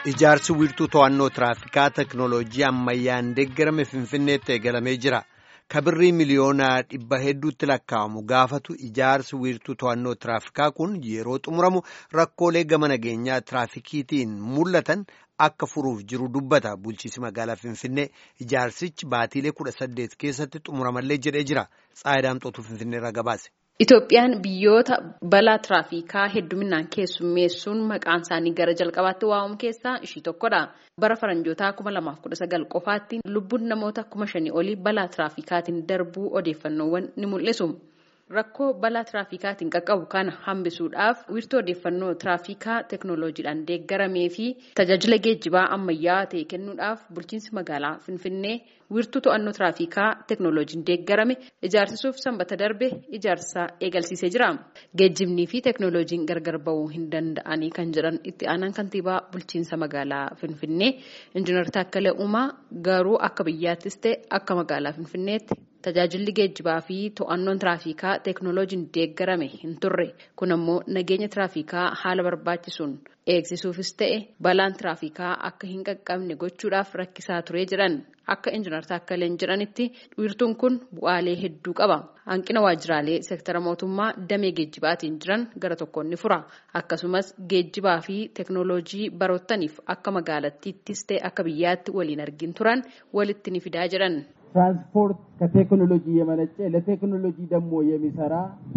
Ijaarsi wiirtuu to'annoo tiraafikaa teknooloojii ammayyaan deeggarame Finfinneetti eegalamee jira. Kabirrii miliyoonaa dhibba hedduutti lakkaa'amu gaafatu ijaarsi wiirtuu to'annoo tiraafikaa kun yeroo xumuramu rakkoolee gama nageenyaa tiraafikiitiin mul'atan akka furuuf jiru dubbata. Bulchiinsi magaalaa Finfinnee ijaarsichi baatiilee kudha saddeet keessatti xumuramallee jedhee jira. Tsaayidaamxootu Finfinneerraa gabaase. Itoophiyaan biyyoota balaa tiraafikaa hedduminaan keessummeessuun maqaan isaanii gara jalqabaatti waamamu keessaa ishii tokkodha. Bara faranjootaa kuma lamaaf kudha sagal qofaatti lubbuun namoota kuma shanii olii balaa tiraafikaatiin darbuu odeeffannoowwan ni mul'isu. Rakkoo balaa tiraafikaatiin qaqqabu kana hambisuudhaaf wiirtuu odeeffannoo tiraafikaa teknooloojiidhaan deeggaramee fi tajaajila geejjibaa ammayyaa ta'e kennuudhaaf bulchiinsi magaalaa Finfinnee wiirtuu to'annoo tiraafikaa teknooloojiin deeggarame ijaarsisuuf sanbata darbe ijaarsa eegalsiisee jira. Geejjibnii fi teknooloojiin gargar ba'uu hin danda'anii kan jedhan itti aanaan kantiibaa bulchiinsa magaalaa Finfinnee Injiinar Taakkalee Uumaa garuu akka biyyaattis ta'e akka magaalaa Finfinneetti tajaajilli geejjibaa fi to'annoon tiraafikaa teknooloojiin deeggarame hin turre kun ammoo nageenya tiraafikaa haala barbaachisuun eegsisuufis ta'e balaan tiraafikaa akka hin qaqqabne gochuudhaaf rakkisaa ture jedhan akka injiinar Taakkaleen jedhanitti wiirtuun kun bu'aalee hedduu qaba. Hanqina waajjiraalee seektara mootummaa damee geejjibaatiin jiran gara tokkoon ni fura. Akkasumas geejjibaa fi teknooloojii baroottaniif akka magaalattiittis ta'e akka biyyaatti waliin argin turan walitti ni fidaa jedhan. ትራንስፖርት ከቴክኖሎጂ የመነጨ ለቴክኖሎጂ ደግሞ የሚሰራ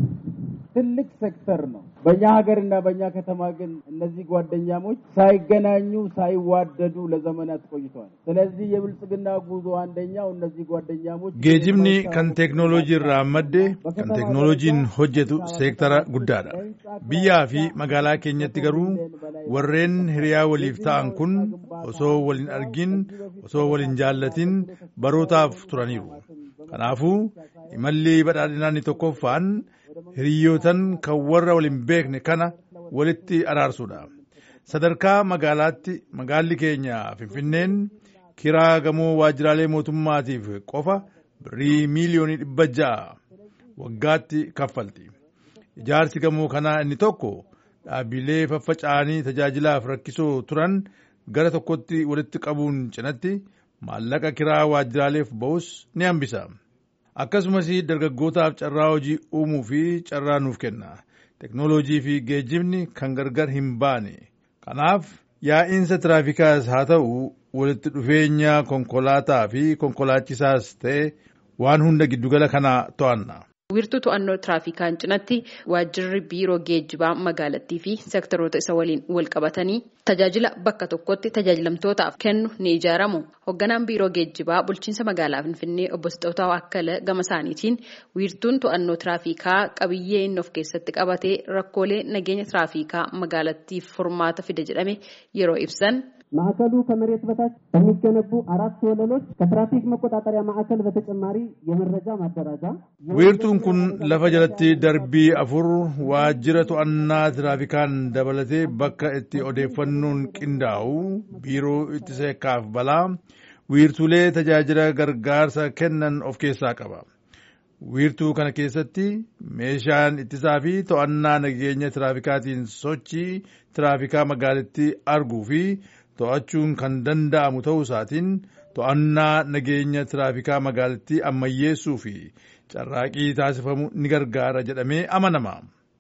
ትልቅ ሴክተር ነው። በእኛ ሀገርና በእኛ ከተማ ግን እነዚህ ጓደኛሞች ሳይገናኙ ሳይዋደዱ ለዘመናት ቆይተዋል። ስለዚህ የብልጽግና ጉዞ አንደኛው እነዚህ ጓደኛሞች ጌጅብኒ ከን ቴክኖሎጂ irraa madde kan teeknooloojiin hojjetu seektara guddaadha. Biyyaa fi magaalaa keenyatti garuu warreen hiriyaa waliif ta'an kun osoo waliin argin osoo waliin jaallatin barootaaf turaniiru. Kanaafuu imalli badhaadhinaa inni tokkoffaan hiriyootan kan warra waliin beekne kana walitti araarsuudha. Sadarkaa magaalaatti magaalli keenya Finfinneen kiraa gamoo waajjiraalee mootummaatiif qofa birrii miiliyoonii dhibba ja'a waggaatti kaffalti. Ijaarsi gamoo kanaa inni tokko dhaabbilee faffaca'anii tajaajilaaf rakkisoo turan gara tokkotti walitti qabuun cinatti maallaqa kiraa waajjiraaleef ba'us ni hambisa. Akkasumas dargaggootaaf carraa hojii uumuu fi carraa nuuf kenna. Teknooloojii fi geejjibni kan gargar hin baane. Kanaaf yaa'iinsa tiraafikaas haa ta'u walitti dhufeenya konkolaataa fi konkolaachisaas ta'e waan hunda giddugala kana to'anna. wiirtuu to'annoo tiraafikaan cinatti waajjirri biiroo geejjibaa magaalattii fi seektaroota isa waliin wal qabatanii tajaajila bakka tokkotti tajaajilamtootaaf kennu ni ijaaramu. Hoogganaan biiroo geejjibaa bulchiinsa magaalaa Finfinnee obbo Sixootaa Akkala gama isaaniitiin wiirtuun to'annoo tiraafikaa qabiyyee inni of keessatti qabatee rakkoolee nageenya tiraafikaa magaalattiif furmaata fide jedhame yeroo ibsan. ማዕከሉ ከመሬት በታች በሚገነቡ አራት ወለሎች ከትራፊክ መቆጣጠሪያ ማዕከል በተጨማሪ የመረጃ ማደራጃ wiirtuun kun lafa jalatti darbii afur waajjira to'annaa tiraafikaan dabalatee bakka itti odeeffannoon qindaa'u biiroo ittisa yakkaaf balaa wiirtuulee tajaajila gargaarsa kennan of keessaa qaba. wiirtuu kana keessatti meeshaan ittisaa fi to'annaa nageenya tiraafikaatiin sochii tiraafikaa magaalattii arguu fi to'achuun kan danda'amu ta'uu isaatiin to'annaa nageenya tiraafikaa magaalattii ammayyeessuu fi carraaqii taasifamu ni gargaara jedhamee amanama.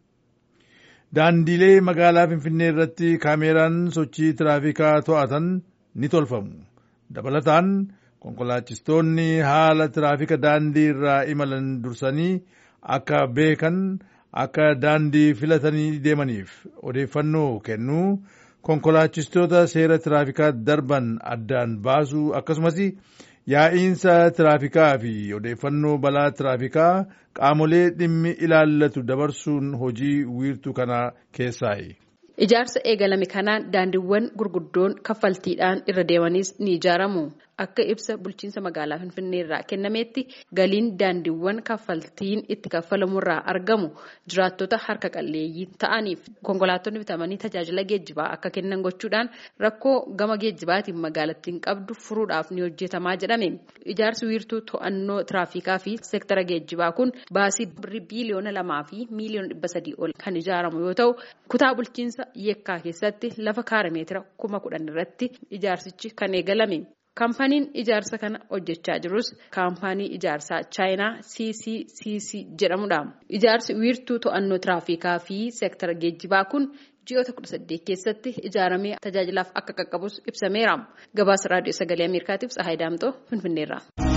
Daandiilee magaalaa Finfinnee irratti kaameeraan sochii tiraafikaa to'atan ni tolfamu. Dabalataan konkolaachistoonni haala tiraafika daandii irraa imalan dursanii akka beekan akka daandii filatanii deemaniif odeeffannoo kennuu konkolaachistoota seera tiraafikaa darban addaan baasuu akkasumas yaa'iinsa tiraafikaa fi odeeffannoo balaa tiraafikaa qaamolee dhimmi ilaallatu dabarsuun hojii wiirtuu kana keessaayi. Ijaarsa eegalame kanaan daandiiwwan gurguddoon kaffaltiidhaan irra deemanis ni ijaaramu. akka ibsa bulchiinsa magaalaa Finfinneerraa kennameetti galiin daandiiwwan kaffaltiin itti kaffalamurraa argamu jiraattota harka qalleeyyii ta'aniif konkolaattonni bitamanii tajaajila geejjibaa akka kennan gochuudhaan rakkoo gama geejjibaatiin magaalattiin qabdu furuudhaaf ni hojjetamaa jedhame. Ijaarsi wiirtuu to'annoo tiraafikaa fi seektara geejjibaa kun baasii birrii biiliyoona lamaa fi miiliyoona dhibba sadii ol kan ijaaramu yoo ta'u kutaa bulchiinsa yeekkaa keessatti lafa kaarameetira kuma kudhan irratti ijaarsichi kan eegalame. Kaampaaniin ijaarsa kana hojjechaa jirus kaampaanii ijaarsaa chaayinaa CCCC jedhamudha. Ijaarsi wiirtuu to'annoo tiraafikaa fi seektara geejjibaa kun ji'oota kudha saddeet keessatti ijaaramee tajaajilaaf akka qaqqabus ibsameera. Gabaasa raadiyoo sagalee Ameerikaatiif Tsahaay Daamxoo Finfinneerraa.